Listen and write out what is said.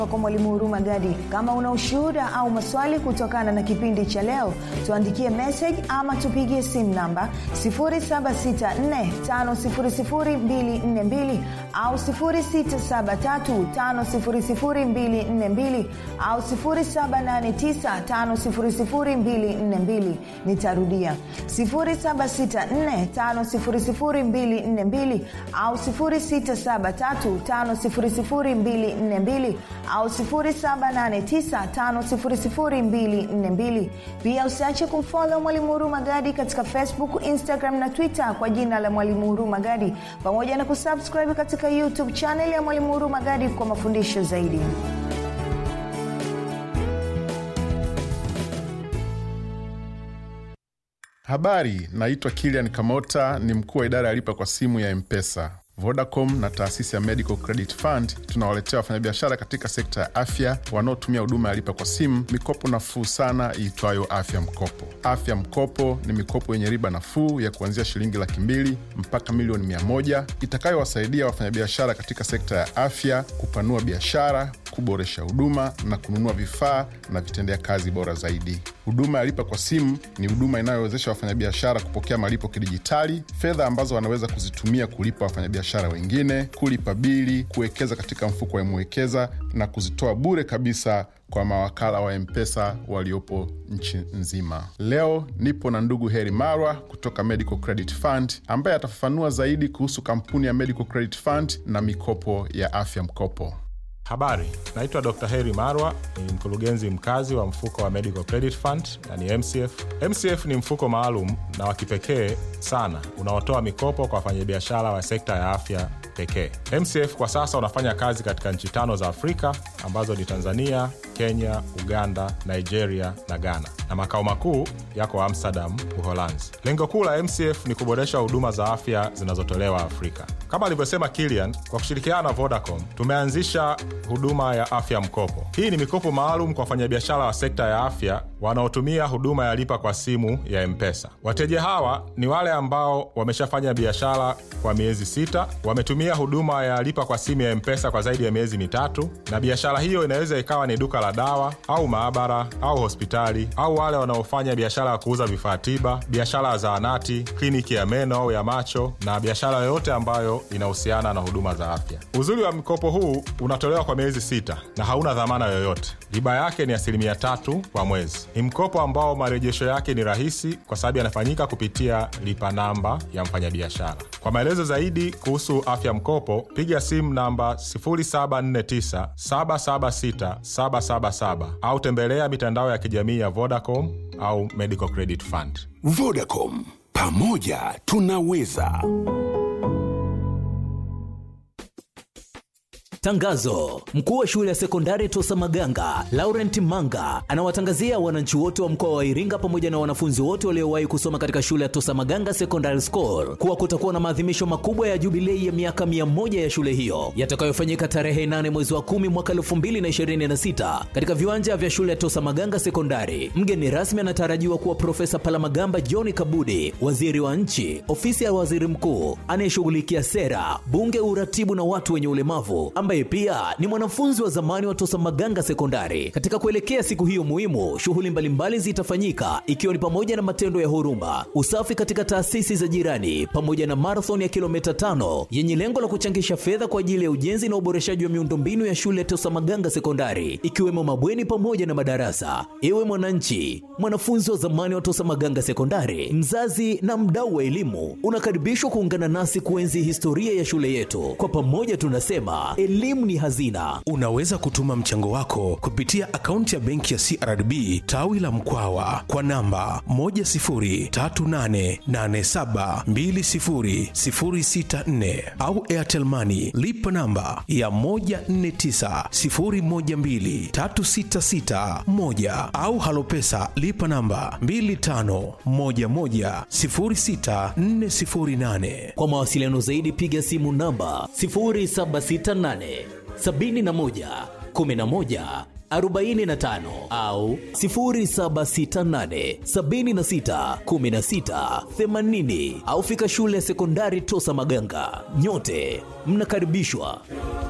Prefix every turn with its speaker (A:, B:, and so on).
A: kwa mwalimu huruma gadi kama una ushuhuda au maswali kutokana na kipindi cha leo tuandikie message ama tupigie simu namba 7645242 au 6735242 au 7895242 nitarudia 7645242 au 6735242 au 7895242 pia usiache kumfolo mwalimu huruma gadi katika facebook instagram na twitter kwa jina la mwalimu huruma gadi pamoja na kusubscribe katika youtube chaneli ya mwalimu huruma gadi kwa mafundisho zaidi
B: habari naitwa kilian kamota ni mkuu wa idara ya lipa kwa simu ya mpesa vodacom na taasisi ya medical credit fund tunawaletea wafanyabiashara katika sekta ya afya wanaotumia huduma ya lipa kwa simu mikopo nafuu sana iitwayo afya mkopo afya mkopo ni mikopo yenye riba nafuu ya kuanzia shilingi laki mbili mpaka milioni mia moja itakayowasaidia wafanyabiashara katika sekta ya afya kupanua biashara kuboresha huduma na kununua vifaa na vitendea kazi bora zaidi huduma ya lipa kwa simu ni huduma inayowezesha wafanyabiashara kupokea malipo kidijitali fedha ambazo wanaweza kuzitumia kulipa wafanyabiashara wengine kulipa bili kuwekeza katika mfuko wa mwekeza na kuzitoa bure kabisa kwa mawakala wa mpesa waliopo nchi nzima leo nipo na ndugu heri marwa kutoka medical credit fund ambaye atafafanua zaidi kuhusu kampuni ya medical credit fund na mikopo ya afya mkopo
C: habari naitwa dr heri marwa ni mkurugenzi mkazi wa mfuko wa medical credit fund na ni mcf mcf ni mfuko maalum na wa kipekee sana unaotoa mikopo kwa wafanyabiashara wa sekta ya afya pekee mcf kwa sasa unafanya kazi katika nchi tano za afrika ambazo ni tanzania kenya uganda nigeria na ghana na makao makuu yako amsterdam uholanzi lengo kuu la mcf ni kuboresha huduma za afya zinazotolewa afrika kama alivyosema kilian kwa kushirikiana na vodacom tumeanzisha huduma ya afya mkopo hii ni mikopo maalum kwa wafanyabiashara wa sekta ya afya wanaotumia huduma ya lipa kwa simu ya mpesa wateja hawa ni wale ambao wameshafanya biashara kwa miezi sita wametumia huduma ya lipa kwa simu ya mpesa kwa zaidi ya miezi mitatu na biashara hiyo inaweza ikawa ni duka la dawa au maabara au hospitali au wale wanaofanya biashara ya kuuza vifaa tiba biashara ya zahanati kliniki ya meno au ya macho na biashara yoyote ambayo inahusiana na huduma za afya uzuri wa mkopo huu unatolewa kwa miezi sita na hauna dhamana yoyote riba yake ni asilimia tatu kwa mwezi ni mkopo ambao marejesho yake ni rahisi kwa sababu yanafanyika kupitia lipa namba ya mfanyabiashara kwa maelezo zaidi kuhusu afya mkopo piga simu namba 749776777 au tembelea mitandao ya kijamii ya vodacom au medical credit fund
D: vodacom pamoja tunaweza
E: Tangazo: mkuu wa shule ya sekondari Tosa Maganga Laurent Manga anawatangazia wananchi wote wa mkoa wa Iringa pamoja na wanafunzi wote waliowahi kusoma katika shule ya Tosa Maganga Secondary School kuwa kutakuwa na maadhimisho makubwa ya jubilei ya miaka mia moja ya shule hiyo yatakayofanyika tarehe 8 mwezi wa 10 mwaka 2026 katika viwanja vya shule ya Tosa Maganga Sekondari. Mgeni rasmi anatarajiwa kuwa Profesa Palamagamba John Kabudi, waziri wa nchi, ofisi ya waziri mkuu anayeshughulikia sera, bunge, uratibu na watu wenye ulemavu ambaye pia ni mwanafunzi wa zamani wa Tosa Maganga Sekondari. Katika kuelekea siku hiyo muhimu, shughuli mbalimbali zitafanyika ikiwa ni pamoja na matendo ya huruma, usafi katika taasisi za jirani, pamoja na marathon ya kilomita tano yenye lengo la kuchangisha fedha kwa ajili ya ujenzi na uboreshaji wa miundombinu ya shule ya Tosa Maganga Sekondari, ikiwemo mabweni pamoja na madarasa. Ewe mwananchi, mwanafunzi wa zamani wa Tosa Maganga Sekondari, mzazi na mdau wa elimu, unakaribishwa kuungana nasi kuenzi historia ya shule yetu. Kwa pamoja tunasema elimu ni hazina.
F: Unaweza kutuma mchango wako kupitia akaunti ya benki ya CRDB tawi la Mkwawa kwa namba 10388720064 au Airtel Money lipa namba ya 1490123661 au Halopesa lipa namba 25110648.
E: Kwa mawasiliano zaidi piga simu namba 0768 71 11 45 au 0768 76 16 80 au fika shule ya sekondari Tosa Maganga. Nyote mnakaribishwa.